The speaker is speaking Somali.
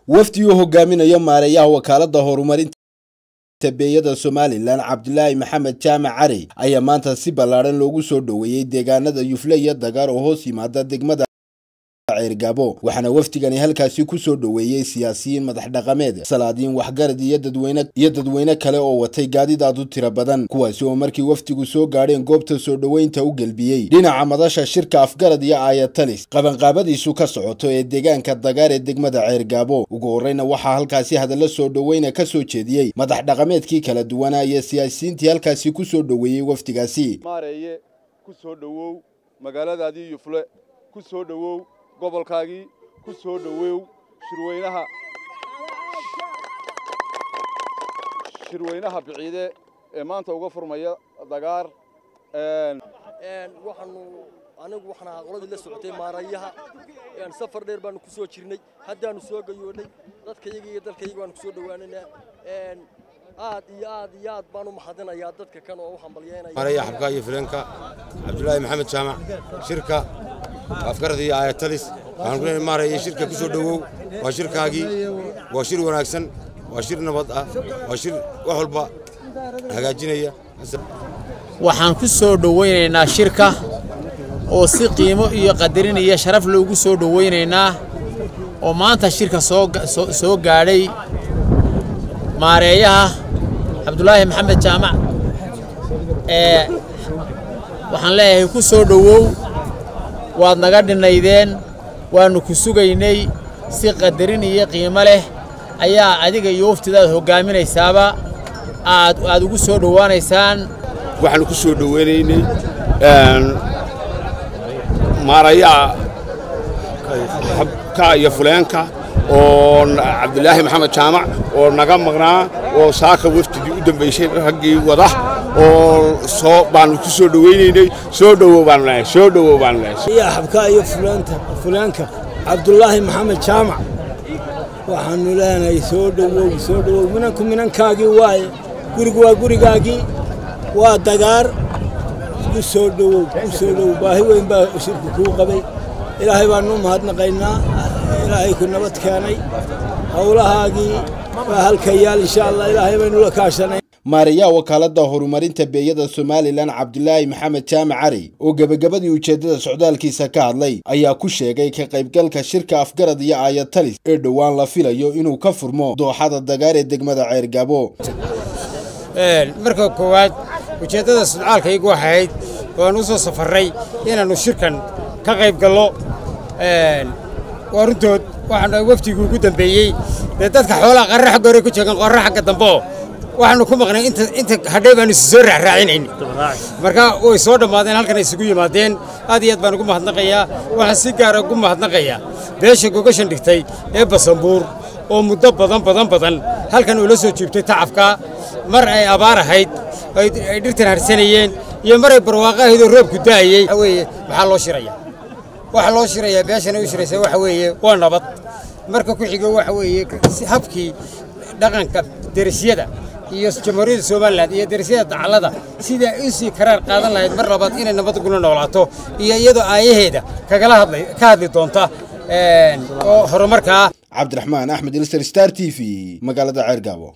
wafdi uu hogaaminayo maareeyaha wakaalada horumarinta beeyada somalilan cabdilaahi maxamed jaamac cari ayaa maanta si ballaadhan loogu soo dhoweeyey deegaanada yufle iyo dagaar oo hoos yimaada degmada ceergaabo waxaana wafdigani halkaasi ku soo dhoweeyey siyaasiyiin madax dhaqameed salaadiin waxgarad iyo dadweyne iyo dadweyne kale oo watay gaadiid aad u tiro badan kuwaasi oo markii wafdigu soo gaadheen goobta soo dhoweynta u gelbiyey dhinaca madasha shirka afgarad iyo aayatalis qabanqaabadiisu ka socoto ee deegaanka dagaar ee degmada ceergaabo ugu horreyna waxaa halkaasi hadallo soo dhoweyna ka soo jeediyey madax dhaqameedkii kala duwanaa iyo siyaasiyiintii halkaasi ku soo dhoweeyey wafdigaasi maareeye ku soo dhowow magaaladaadii yufle ku soo dhowow gobolkaagii ku soo dhowow shirweynaha shirweynaha biciide ee maanta uga furmaya dagaar waxaanu anigu waxaan ahaa qoladii la socotay maarayaha safar dheer baanu ku soo jirnay haddaanu soo gayoodhay dadkayaga iyo dalkayaga baanu ku soo dhowaanaynaa aad iyo aad iyo aad baan u mahadinayaa dadka kan oo u hambalyeynaya maaraya xabka iyo fileenka cabdulaahi maxamed jaamac shirka afgarad iyo aayatalis waxaan ku leenahay maaraya shirka ku soo dhowow waa shirkaagii waa shir wanaagsan waa shir nabad ah waa shir wax walba hagaajinaya waxaan ku soo dhowaynaynaa shirka oo si qiimo iyo qadarin iyo sharaf loogu soo dhowaynaynaa oo maanta shirka soo gaadhay maareeyaha cabdulaahi maxamed jaamac ee waxaan leeyahay ku soo dhowow waad naga dhinnaydeen waannu ku sugaynay si qadarin iyo qiimo leh ayaa adiga iyo waftidaad hoggaaminaysaaba aad aad ugu soo dhowaanaysaan waxaannu ku soo dhoweynaynay maarayaha xabka iyo fuleenka oo cabdulaahi maxamed jaamac oo naga maqnaa oo saaka waftigii u dambaysay raggii wada oo soo baanu ku soo dhowaynaynay soo dhowow baanu leeyahay soo dhowow baanu leeyahay xabka iyo fulaanta fuleenka cabdulaahi maxamed jaamac waxaanu leenahay soo dhowow soo dhowow minanku minankaagii waaye gurigu waa gurigaagii waa dagaar ku soo dhowow ku soo dhowow baahi weyn baa shirku kuu qabay ilaahay baanu u mahadnaqaynaa ilaahay ku nabad keenay howlahaagii waa halka yaal insha allah ilaahay baynu la kaashanay maareeyaha wakaalada horumarinta beeyada somalilan cabdilaahi maxamed jaamac cari oo gebagabadii ujeeddada socdaalkiisa ka hadlay ayaa ku sheegay ka qaybgalka shirka afgarad iyo aayatalis ee dhowaan la filayo inuu ka furmo dooxada dagaar ee degmada ceergabo marka koowaad ujeeddada socdaalkaygu waxay ahayd waan u soo safarray inaannu shirkan ka qayb gallo waa runtood waxaanu waftigii ugu dambeeyey dee dadka xoolaha qarra xagga hore ku jeegan qorra xagga dambeoo waxaanu ku maqnay inta inta hadhay baanu isi soo raacraacinayn marka way soo dhammaadeen halkan ay isugu yimaadeen aad iyo aad baan ugu mahadnaqayaa waxaan si gaara ugu mahadnaqayaa beesha gogashan dhigtay ee basanbuur oo muddo badan badan badan halkan ula soo jiibtay tacafka mar ay abaar ahayd ay dhirtan harsanayeen iyo mar ay barwaaqo ahayd oo roobku da'ayey waxa weeye maxaa loo shiraya waxa loo shirayaa beeshana u shiraysa waxa weeye waa nabad marka ku xigo waxa weeye habkii dhaqanka derisyada iyo jamhuuriyadda somalilan iyo derisyada dacallada sida ay u sii karaar qaadan lahayd mar labaad inay nabad gula noolaato iyo iyadoo aayaheeda kagala hadlay ka hadli doonta oo horumarkaa cabdiraxmaan axmed ilser star t v magaalada ceergaabo